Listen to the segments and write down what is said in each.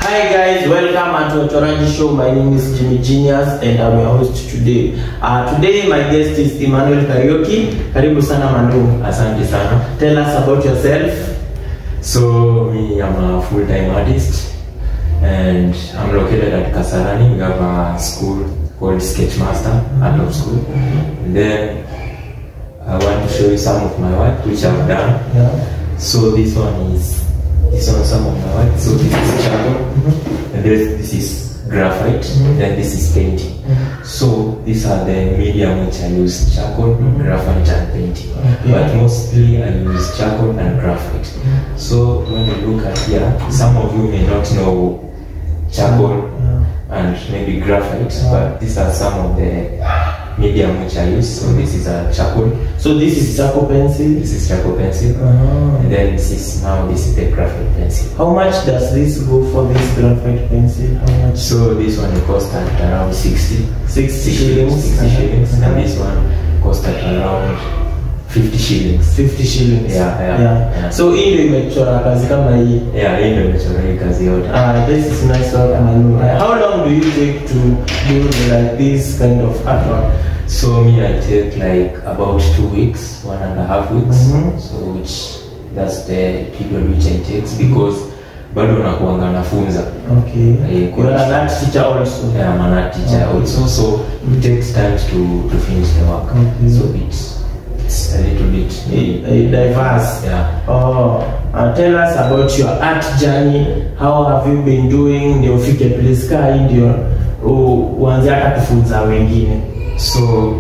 Hi guys, welcome to Ochoranji Show. My name is Jimmy Genius and I'm your host today. Uh, today my guest is Emmanuel Karaoke. Karibu sana Manu. Asante sana. Tell us about yourself. So me, I'm a full-time artist, and I'm located at Kasarani. We have a school called Sketchmaster Art of School. And then I want to show you some of my work which I've done. Yeah. So this one is this one is some of my work. So this is charcoal, and this, this is graphite, then this is painting. So these are the medium which I use: charcoal, graphite, and painting. Okay. But mostly I use charcoal and graphite. So when you look at here, some of you may not know charcoal and maybe graphite, but these are some of the medium which I use. So this is a charcoal, So this is charcoal pencil. this is charcoal pencil, Uh-huh. and then this is now this is the graphite pencil. How much does this go for this graphite pencil? How much? So this one cost at around 60, 60 60 shillings. 60 shillings, Uh-huh. and this one cost at around 50 shillings. 50 shillings. Yeah, yeah, yeah. So hii ndio imechora kazi kama hii. Yeah, hii ndio imechora hii kazi yote. Ah, this is nice work, Manu. Uh, how long do you take to do like this kind of artwork? So me, I take like about two weeks, one and a half weeks. Mhm. So which that's the period which I take because bado nakuanga nafunza. Okay. Eh, You are an art teacher also. Yeah, I'm an art teacher Okay. also, so it takes time to to finish the work. Okay. So it's it's a little bit Eh, eh, diverse. Yeah. Oh, uh, tell us about your art journey. How have you been doing? Ndio ufike place kaa hii ndio u- uanze hata kufunza wengine. So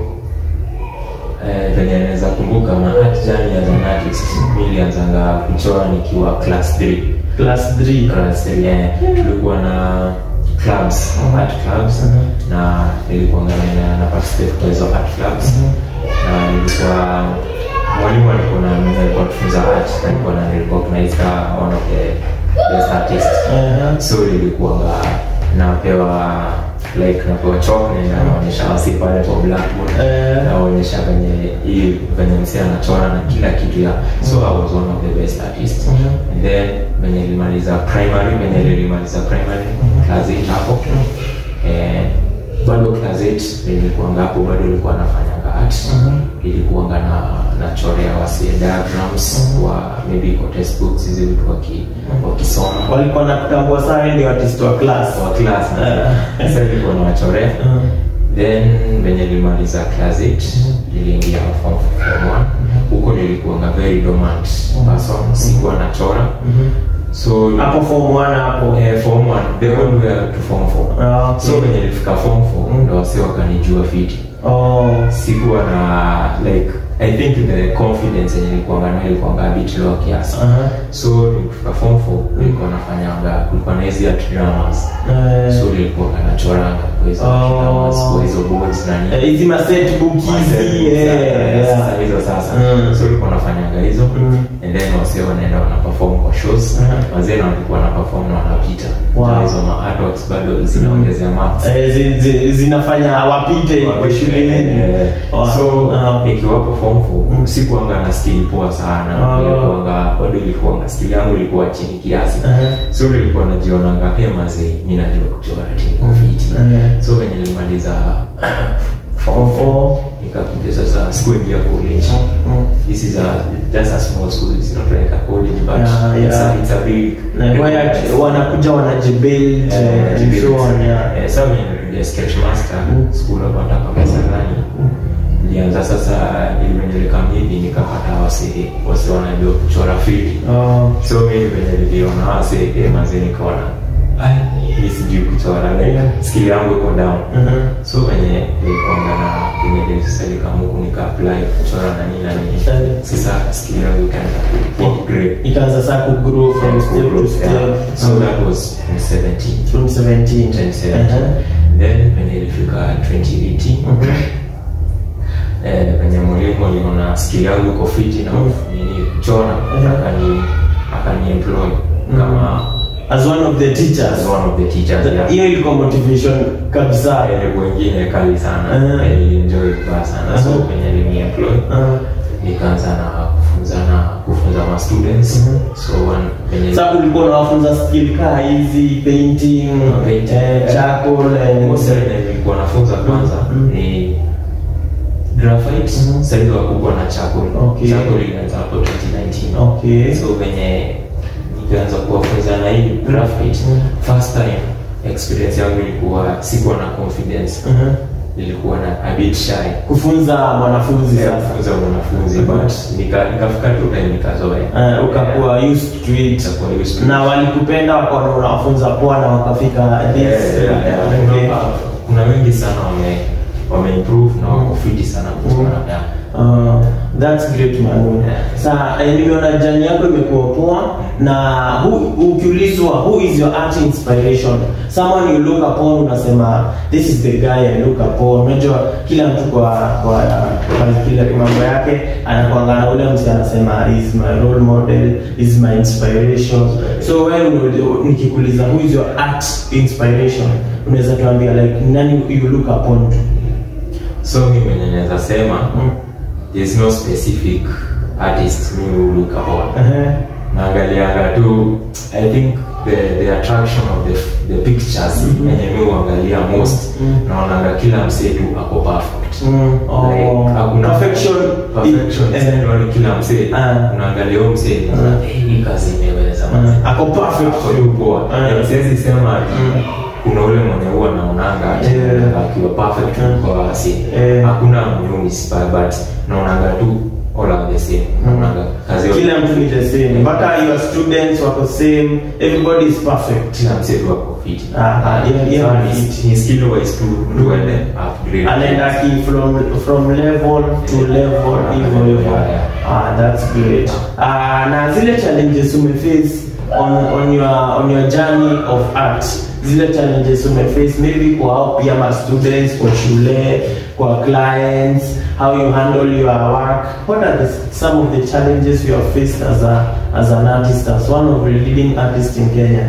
eh, venye naweza kumbuka my art journey as an artist, mi nilianzanga kuchora nikiwa class 3. Class 3. Class 3 eh, tulikuwa na clubs, Mhm. art clubs Mhm. na nilikuwa na na participate kwa hizo art clubs na nilikuwa mwalimu alikuwa na alikuwa tufunza art na alikuwa na recognize ka one of the best artists Uh-huh. so nilikuwa napewa like napewa chalk na naonyesha wasi pale kwa blackboard Eh. naonyesha venye hii venye msee anachora na kila kitu ya so I was one of the best artists Mhm. and then venye nilimaliza primary venye nilimaliza primary class 8 hapo eh, bado class 8 nilikuanga hapo bado nilikuwa nafanyanga art Mhm. ilikuanga na nachorea wasi diagrams kwa maybe kwa textbooks hizi vitu waki wakisoma Walikuwa nakutambua sana wewe ndio artist wa class. wa class Eh. sasa nilikuwa nawachorea Uh, then venye nilimaliza class 8 niliingia form form 1 huko nilikuanga very dormant person sikuwa nachora mhm. so Hapo form 1 hapo. eh, form 1 the whole way to form 4 Ah, okay. so venye nilifika form 4 ndo wasi wakanijua fiti Oh. sikuwa na like i think the confidence yenye nilikuanga nayo ilikuanga a bit low kiasi Uh-huh. so nilifika form 4 nilikuwa nafanyanga kulikuwa na hizi art dramas Eh, so nilikuwa nachoranga kwa hizo Oh. dramas kwa hizo boards na nini eh, hizi ma set book hizi. eh, yeah. sasa hizo sasa Mm. so ulikuwa nafanyanga hizo Mm. and then wasee wanaenda wana perform kwa shows Mhm. wazee na walikuwa wana perform na wanapita Wow. Na hizo ma artworks bado zinaongezea marks Eh, zi- zi- zinafanya wapite kwa shule Eh, Wow. so Ah. nikiwapo form 4 sikuanga na skill poa sana Ah. ilikuanga bado ilikuanga skill yangu ilikuwa chini kiasi Eh. so nilikuwa najionanga hemaze mi najua kuchora tinkoviti Eh. so venye nilimaliza form Form 4 four. nikakuja sasa sikuingia college Mm. this is a just a small school it's not like a college but Yeah, it's, yeah. A, it's a big Na waya- wanakuja wanajibuild Eh, and so on, yeah. Eh, sasa mimi nilirudia sketch master Mm. school hapa hata kama Sarani nilianza sasa ili venye nilikam hivi nikapata wasi wasi wanajua kuchora fiti Oh. so mimi venye niliona wasi eh, mazee nikaona ai mimi sijui kuchora like Yeah. skill yangu iko down Mhm. so venye nilikuanga na venye nilisasa nikamuku nika apply kuchora na nini na nini Eh. sasa skill yangu ikaanza ku upgrade ikaanza saa kugrow from step to step Yeah. so that was in 17 from 17 2017 Uh-huh. then venye ilifika 2018 Mhm. eh, venye mwalimu aliona skill yangu iko fiti na Mm. nini kuchora Mhm. akani akani employ kama as one of the as teachers one of the teachers yeah. hiyo ilikuwa motivation kabisa Eh, wengine kali sana Mhm. Eh, nilienjoy vibaya sana so Mhm. venye alini employ Uh, nikaanza na kufunzana kufunza kufunza ma students Mhm. so one venye Sasa ulikuwa unawafunza skill kaa hizi painting, Painting. eh, charcoal and Most of them nilikuwa nafunza kwanza Mhm. ni graphite Mhm. saizi wakubwa na charcoal Okay. charcoal ilianza hapo 2019 Okay. so venye nikaanza kuwafunza na hii graphite Mhm. first time experience yangu ilikuwa sikuwa na confidence Mhm. nilikuwa na a bit shy kufunza mwanafunzi sasa kufunza mwanafunzi Mhm. but nika- nikafika tu time nikazoea Eh, ukakuwa used to it Nikakuwa used to it. na walikupenda wakaona unawafunza poa na wakafika this Yeah, yeah, yeah. Okay. Kuna- kuna wengi sana wame wameimprove na wako fiti sana kutokana na Uh, that's great Manu. Yeah. Sa eh, nimeona jani yako imekuwa poa na who- ukiulizwa who is your art inspiration someone you look upon unasema this is the guy I look upon unajua kila mtu kwa kwa, kwa kila mambo yake anakuanga na ule mtu anasema is my role model is my inspiration so wewe una- nikikuuliza who is your art inspiration unaweza tuambia like nani you look upon to so mi mwenye naweza sema mm. there's no specific artist mi will look upon uh-huh. naangalianga tu i think the, the attraction of the, the pictures Mhm. yenye mi huangalia most Mhm. naonanga kila msee tu ako perfect Mm, oh. Like, hakuna perfection perfection eh, Yaani kila msee Ah. unaangalia huyo msee Ah. unaona, "Eh, hii kazi imeweza manze." ah, ako perfect Ako tu poa Ah. Yaani siwezi sema ati Mm. kuna ule mwenye huwa naonanga ati Yeah. akiwa perfect Mm. kwa wasi Yeah. hakuna mnyunis but naonanga tu all are the same naonanga kazi yote kila mtu ni the same mpaka your students wako same everybody is perfect kila msee tu ako fit Ah, ah, yeah, yeah, Sawa, fit. ni- ni skill wise tu tuende upgrade anaenda ki from from level to level hivyo hivyo Yeah, yeah. ah that's great ah na zile challenges umeface on on your on your journey of art zile challenges umeface maybe kwa hao pia ma students kwa shule kwa clients how you handle your work what are the, some of the challenges you have faced as a as an artist as one of the leading artists in Kenya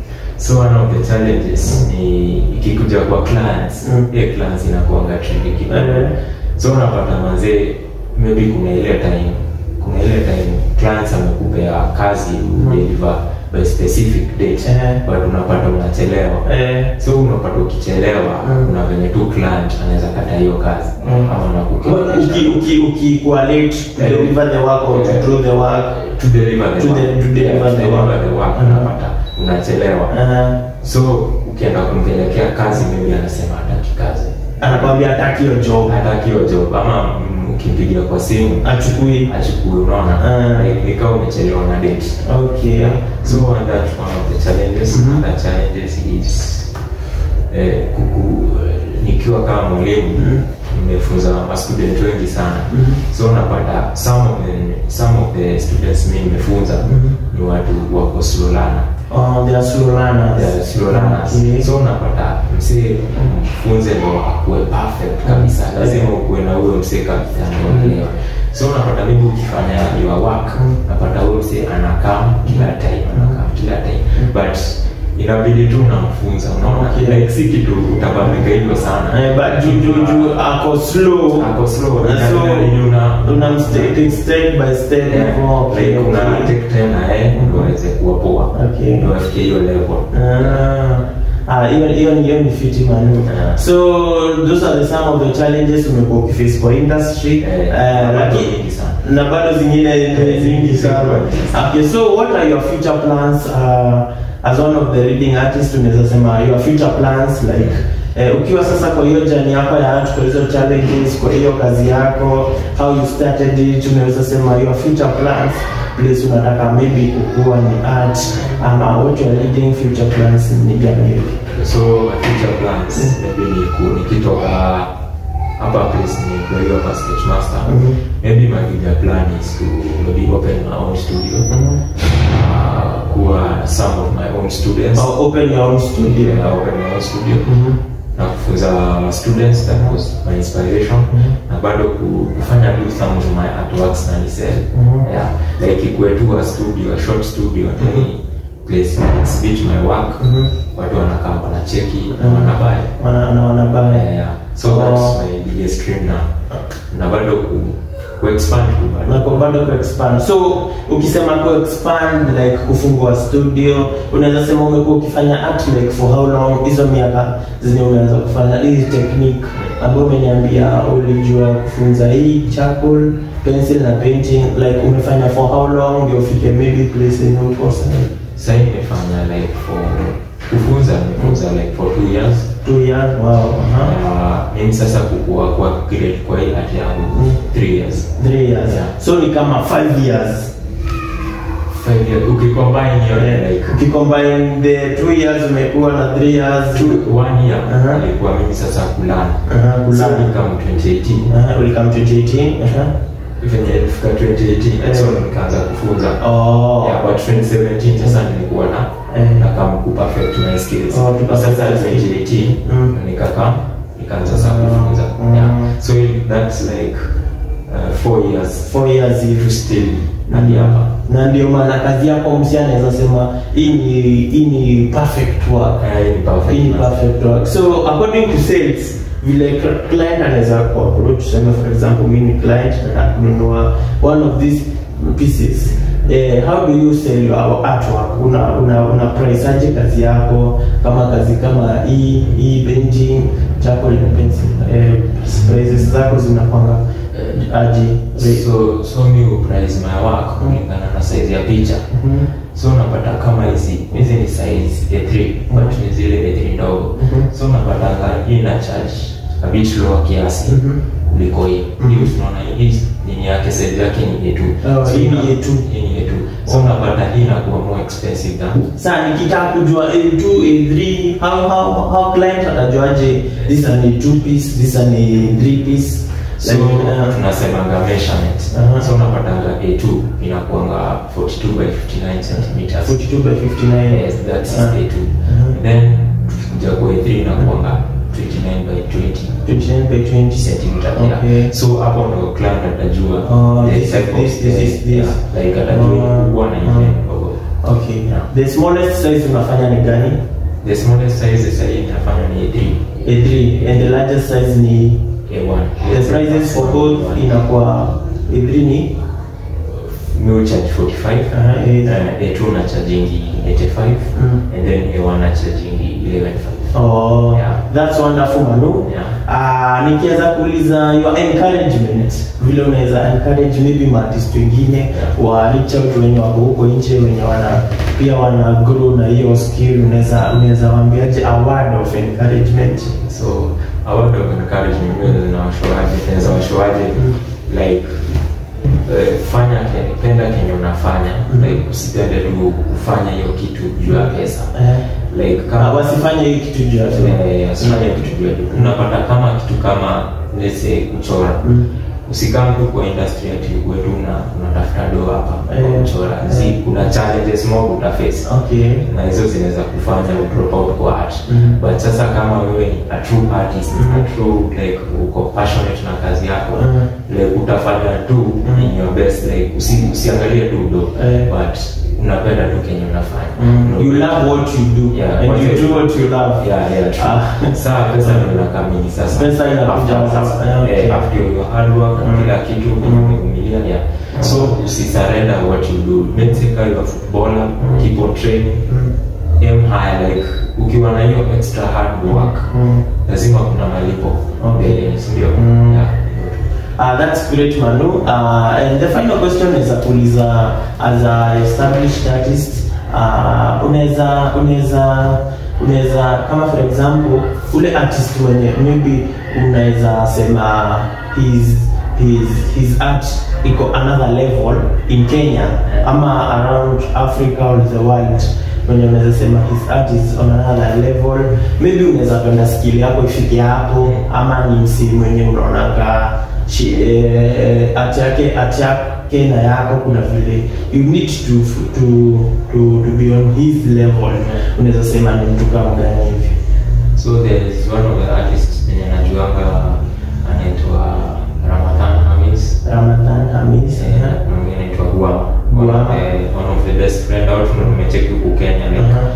so one of the challenges ni ikikuja kwa clients Mm. hiyo clients inakuanga tricky kidogo Eh. so unapata manzee maybe kuna ile time kuna ile time clients amekupea kazi udeliver by specific date Eh. but unapata unachelewa eh so unapata ukichelewa Mm. kuna venye tu client anaweza kata hiyo kazi Mm. ama Well, nakukea uki uki ukikuwa late to Yeah. deliver the work or to Yeah. do the work to deliver the To work. de- to deliver Yeah, to the deliver work. the work Mhm. unapata unachelewa uh, so ukienda kumpelekea kazi maybe anasema hataki kazi anakwambia hataki hiyo job hataki hiyo job ama mm, ukimpigia kwa simu achukui achukue unaona Ah. Like, nikawa umechelewa na date okay so and that one of the challenges Mhm. other challenges is eh, kuku nikiwa kama mwalimu Mhm. nimefunza ma student wengi sana Mhm. so unapata some of the, some of the students mi nimefunza Mhm. ni watu wako slow learner oh they are slow learners They are slow learners. okay. so unapata msee mfunze ndo akuwe perfect kabisa Mm. lazima ukuwe na huyo msee kabisa ndo uelewe so unapata mimi ukifanya your work Mm. unapata huyo msee anakaa kila time anakaa kila time but inabidi tu unamfunza unaona Okay. like si kitu utabambika hivyo sana eh, but juu juu juu ako slow ako slow so inabidi una unamstake step by step Yeah, hivyo okay, like una okay. take time na yeye ndo aweze kuwa poa Okay. ndo afikie hiyo level Ah, ah, hiyo hiyo ni hiyo ni fiti manu Yeah. so those are the some of the challenges umekuwa ukiface kwa industry Eh, Eh, bado lakini nyingi sana. na bado zingine ni nyingi sana okay so what are your future plans uh, as one of the leading artists unaweza sema your future plans like eh, ukiwa sasa kwa hiyo jani yako ya art kwa hizo challenges kwa hiyo kazi yako how you started it unaweza sema your future plans place unataka maybe kukuwa ni art ama what your leading future plans ni gani so my future plans maybe ni ku- nikitoka hapa place ni kuhiyo hapa sketch master Mhm. maybe my bigger plan is to maybe open my own studio Mhm. uh, kuwa some of my own students or open your own studio yeah, open my own studio Mhm. na kufunza students that was my inspiration Mhm. na bado ku- kufanya do some of my artworks na nisel Mhm. yeah like ikuwe tu a studio a short studio Mhm. ni place na exhibit my work Mhm. watu wanakaa wanacheki na Mhm. wanabuy wana na wanabaya yeah, yeah. so Oh. that's my biggest dream na na bado ku, kuexpand tu bado. na kwa bado kuexpand so ukisema kuexpand like kufungua studio unaweza sema umekuwa ukifanya art like for how long hizo miaka zenye unaweza kufanya hii technique ambayo umeniambia ulijua kufunza hii charcoal pencil na painting like umefanya for how long ndio ufike maybe place yenye uko sasa Sasa nimefanya like for kufunza nimefunza like for two years. two years wow uh-huh. Uh, mimi sasa kukua kwa grade kwa hii art yangu Mm. three years. three years Yeah. so ni kama five years Five years. Ukicombine hiyo Yeah. like ukicombine the two years umekuwa na three years two, one year Uh-huh. ilikuwa mimi sasa kulana. Uh-huh, kulana. So nikam 2018. uh, ulikam 2018 uh-huh. venye ilifika 2018 Eh. so nikaanza kufunza oh. yeah, but 2017 sasa nilikuwa na Eh. nakam ku perfect my skills Oh, to But sasa perfect. 2018 Mm. nikakam nikaanza sasa Mm. kufunza Mm. yeah. so that's like uh, four years four years to hivi still hadi hapa na ndio maana kazi yako msi anaweza sema hii ni hii ni perfect work Eh, ni perfect. hii ni perfect work so according to sales vile cl- client anaweza kuapproach tuseme for example mimi ni client na kununua one of these pieces Eh, how do you sell your artwork una una, una price aje kazi yako kama kazi kama hii hii painting chako na pencil eh, prices zako zinakwanga eh, aje so so mi uprice my work kulingana na size ya picha Mhm. so unapata kama hizi hizi ni size A3 but ni zile A3 ndogo Mhm. so unapatanga hii na charge a bit lower kiasi Mhm. kuliko hii Mhm. hii tunaona hii nini yake size yake ni A2 Oh, So hii ni ina- A2. hii ni A2 so unapata hii inakuwa more expensive than Sasa nikitaka kujua A2, A3, how how how client atajuaje this an A2 piece, this an A3 piece? so Like, uh, tunasemanga measurement Aha. so unapatanga A2 inakuanga 42 by 59 centimeters 42 by 59. yes that's Ah. A2 Mhm. then tukikuja kwa A3 inakuanga 29 by 20 29 by 20 centimeter Okay. yeah. so hapo ndo client atajua Oh, the this- type of this- this is space, this. yeah, like atajua Oh, kubwa na oh. ile ndogo Okay. Yeah. The smallest size unafanya ni gani? the smallest size sasa hii inafanya ni A3 A3 and the largest size ni A1 the prices for both inakuwa A3 ni mi charge 45 Aha, A- uh, A2 na chargingi 85 Mm. and then A1 na chargingi 11.5 Oh, Yeah. that's wonderful Manu. Yeah. Ah, nikiweza kuuliza your encouragement, vile unaweza encourage maybe maartist wengine Yeah. wa reach out wenye wako huko nje wenye wana pia wana grow na hiyo skill, unaweza unaweza waambiaje a word of encouragement? so a word of encouragement mimi zinawashoaje naweza washoaje like eh, fanya ke- penda kenye unafanya Mm. like usipende tu kufanya hiyo kitu juu ya pesa Eh, like ah, kama wasifanye hii kitu juu ya Eh, usifanye kitu juu ya unapata kama kitu kama let's say kuchora Mm. usikam tu kwa industry ati uwe tu una unatafuta do hapa kwa Eh, kuchora eh. zi kuna challenges mob utaface Okay. na hizo zinaweza kufanya udrop out kwa art Mm. but sasa kama wewe ni a true artist Mm. a true like uko passionate na kazi yako Mm. like utafanya tu Mm. in your best like usi, usiangalie tu do Eh. but unapenda tu kenye unafanya Mm. Una- You love what you do Yeah, and what you you do do. what you love. yeah yeah true. Ah. saa pesa ndio inakamili sasa Pesa inakuja After sasa, sasa, yeah, okay. eh, after your hard work Mm. kila kitu Mm. umevumilia yeah so usisurrender what you do make sure you are footballer keep on training Mm. aim high like ukiwa na hiyo extra hard work Mm. lazima kuna malipo Okay. mbele si ndio Mm. yeah Uh, that's great, Manu. Uh, and the final question is kuuliza as a established artist, uh, unaweza unaweza unaweza kama for example ule artist mwenye maybe unaweza sema his his his art iko another level in Kenya ama around Africa or the world wenye unaweza sema his art is on another level maybe unaweza penda skill yako ifike hapo ama ni msi mwenye unaonanga shi- eh, art yake art yake na yako kuna vile you need to to to, to be on his level unaweza sema ni mtu kama gani hivi so there is one of the artists mwenye najuanga anaitwa Ramadhan Hamis Ramadhan Hamis Eh, na mwingine anaitwa Guama Guama. one of the one of the best friend out from nimecheki huku Kenya like Aha.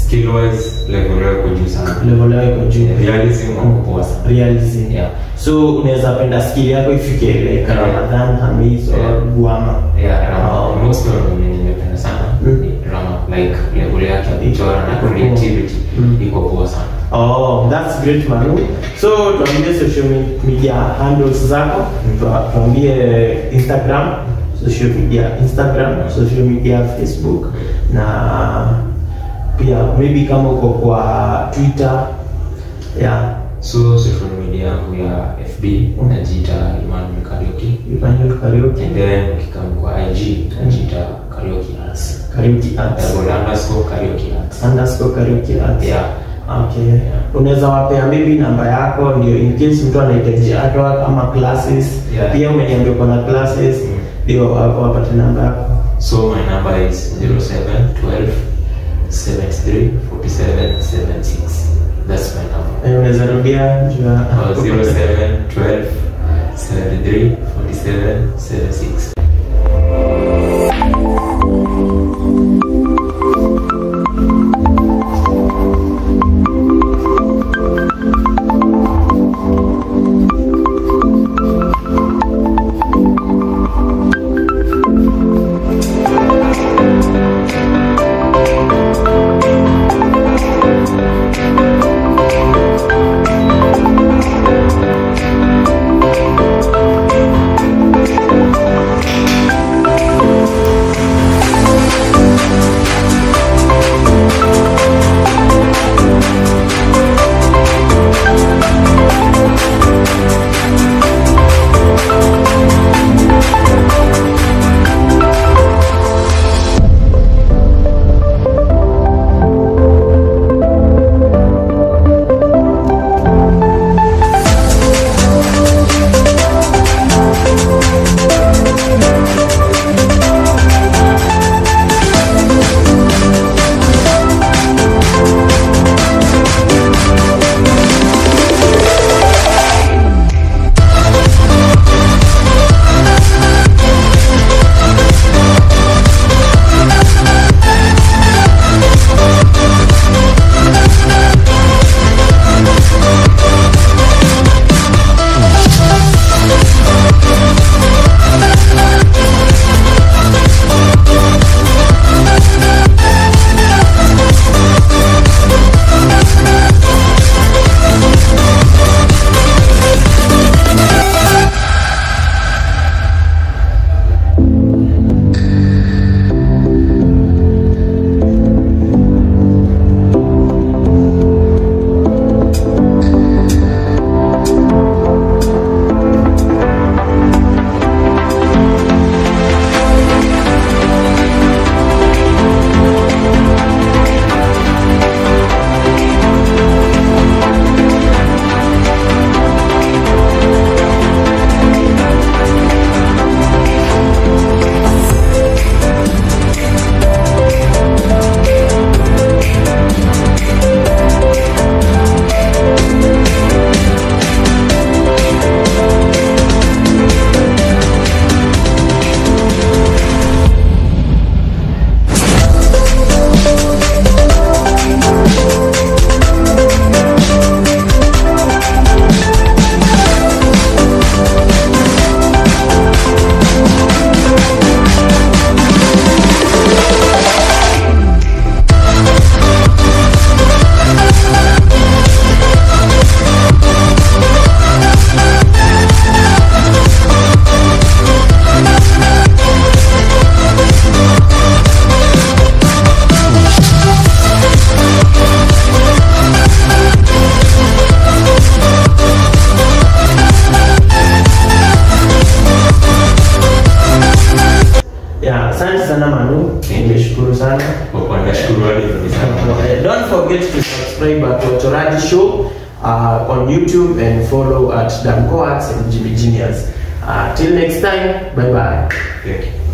skill wise level yako juu sana level yao iko juu realism wako poa sana realism Yeah. so unaweza penda skill yako ifike like Yeah. Ramadhan Hamis or Yeah. Guama yeah rama Oh. most of them nimependa sana Mm. ni rama like level yake ya kuchora na Iko poa. creativity Mm. iko poa sana Oh, that's great Manu. So tuambie social me- media handles zako, Tua- tuambie Instagram, social media Instagram, social media Facebook na pia maybe kama uko kwa Twitter yeah, so social media yangu ya fb Mm. najiita Emmanuel Karaoke Emmanuel Karaoke, and then ukikam kwa ig najiita Karaoke Arts Karaoke Arts, double underscore Karaoke Arts underscore Karaoke Arts. yeah Okay. Unaweza wapea maybe namba yako ndio in case mtu anahitaji artwork ama classes. Yeah. Pia umeniambia uko na classes Mm. ndio wa- wapate namba yako. So my number is 0712 73 47 76. That's my number. Eh, unaweza rudia juu ya- Uh, 0712 73 47 76. Yeah, asante sana Manu. Nimeshukuru sana. Kwa kuwa nashukuru hadi hivi sana. Eh, Don't forget to subscribe at Ochoraji Show uh, on YouTube and follow at Damco Arts and Jimmy Genius. Uh, till next time, bye bye. Thank you.